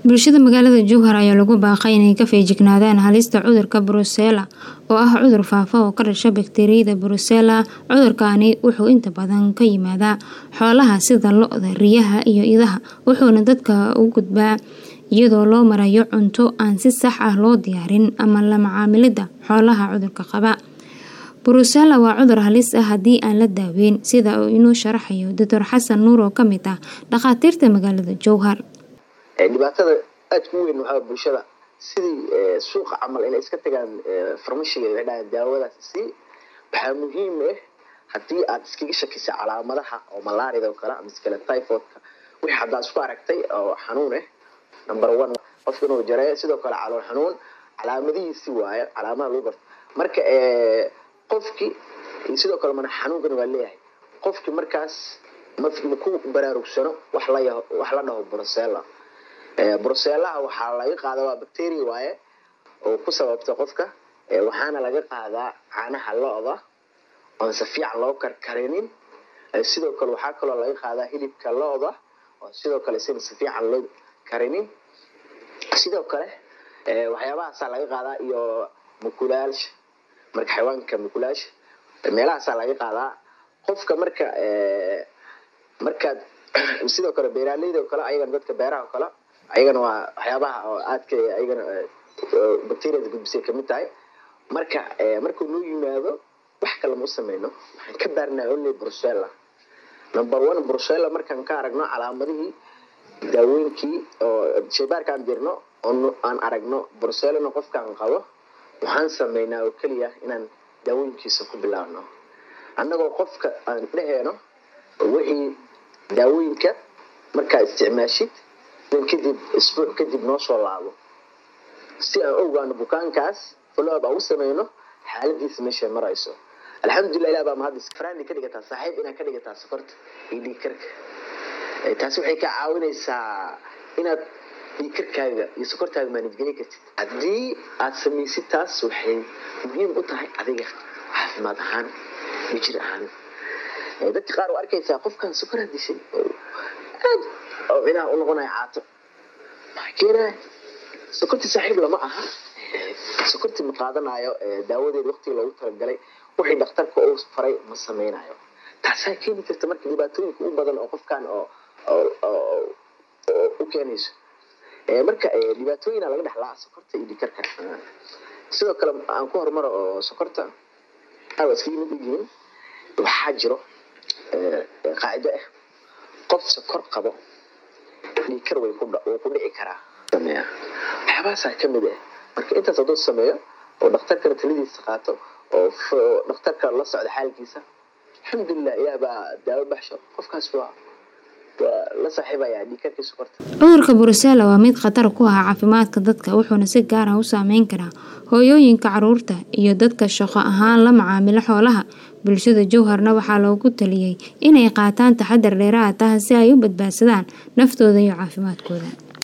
Bulshada magaalada Jowhar ayaa lagu baaqay inay ka feejignaadaan halista cudurka Brusela oo ah cudur faafa oo ka dhasha bakteeriyada Brusela. Cudurkani wuxuu inta badan ka yimaadaa xoolaha sida lo'da, riyaha iyo idaha, wuxuuna dadka u gudbaa iyadoo loo marayo cunto aan si sax ah loo diyaarin ama la macaamilida xoolaha cudurka qaba. Brusela waa cudur halis ah haddii aan la daaweyn, sida uu inoo sharaxayo Dr. Xasan Nuur oo ka mid ah dhakhaatiirta magaalada Jowhar. dhibaatada aadka u weyn waxaa bulshada sidii suuqa camal inay iska tagaan farmashiga waxay dhahaan daawadaas sii waxaa muhiim ah haddii aad iskaga shakisay calaamadaha oo malaarida oo kale ama iskale typhoidka wixii haddaad isku aragtay oo xanuun ah number one qofka inuu jareeyo sidoo kale calool xanuun calaamadihiisi waaye calaamadaha lagu garto marka qofkii sidoo kale mana xanuunkan waa leeyahay qofkii markaas ma ku baraarugsano wax la wax la dhaho brusela bruselaha waxaa laga qaadaa waa bacteria waaye oo ku sababta qofka waxaana laga qaadaa caanaha lo-da oon si fiican loo karkarinin sidoo kale waxaa kaloo laga qaadaa hilibka lo-da oo sidoo kale sina si fiican loo karinin sidoo kale waxyaabahaasaa laga qaadaa iyo mukulaasha marka xayawaanka mukulaasha meelahaasaa laga qaadaa qofka marka markaad sidoo kale beeraaleyda oo kale ayagana dadka beeraha oo kale ayagana waa waxyaabaha oo aadka ayagana bacteriada gudbisay kamid tahay marka markuu noo yimaado wax kale ma u sameyno waxaan ka baarnaa only brusela number one brusela markaan ka aragno calaamadihii daawooyinkii oo shaybaarkaan dirno oo aan aragno bruselana qofkaan qabo waxaan sameynaa oo keliya inaan daawooyinkiisa ku bilaabno annagoo qofka aan dheheeno wixii daawooyinka markaa isticmaashid kadib isbuuc kadib noo soo laabo si aan ogaano bukaankaas follow-up aan u sameyno xaaladiisa meeshay marayso alxamdulilah ilah baa mahad farandi ka dhigataa saaxiib inaad ka dhigataa sokorta iyo dhiigkarka taasi waxay ka caawinaysaa inaad dhiigkarkaaga iyo sokortaaga maanijgeli kartid haddii aad samaysid taas waxay muhiim u tahay adiga caafimaad ahaan iyo jir ahaan dadka qaar oo arkaysaa qofkan sokoraa dishay aad oo cinaha u noqonaya caato maxaa keenaya sokortii saaxiib lama aha sokortii ma qaadanayo daawadeed waqtiga loogu talagalay wixii dhakhtarka uu faray ma sameynayo taasaa keeni karta marka dhibaatooyinka u badan oo qofkan oo u keenayso marka dhibaatooyina laga dhexlaa sokorta iyo dhikarka sidoo kale aan ku horumaro oo sokorta awa iskaga mid u yihiin waxaa jiro qaacido ah qof sokor qabo dhiikar way wuu ku dhici karaa sameeya waxyaabahaasaa ka mid ah marka intaas hadduu sameeyo oo dhakhtarkana taladiisa qaato oo dhakhtarka la socda xaalkiisa alxamdulilah ilaah baa daawo baxsho qofkaas waa la saaxiibaya dhiikarkii sokorta cudurka Brusela waa mid khatar ku ah caafimaadka dadka wuxuuna si gaar ah u saameyn karaa hooyooyinka caruurta iyo dadka shaqo ahaan la macaamila xoolaha bulshada Jowharna waxaa loogu taliyay inay qaataan taxadar dheeraad ah si ay u badbaadsadaan naftooda iyo caafimaadkooda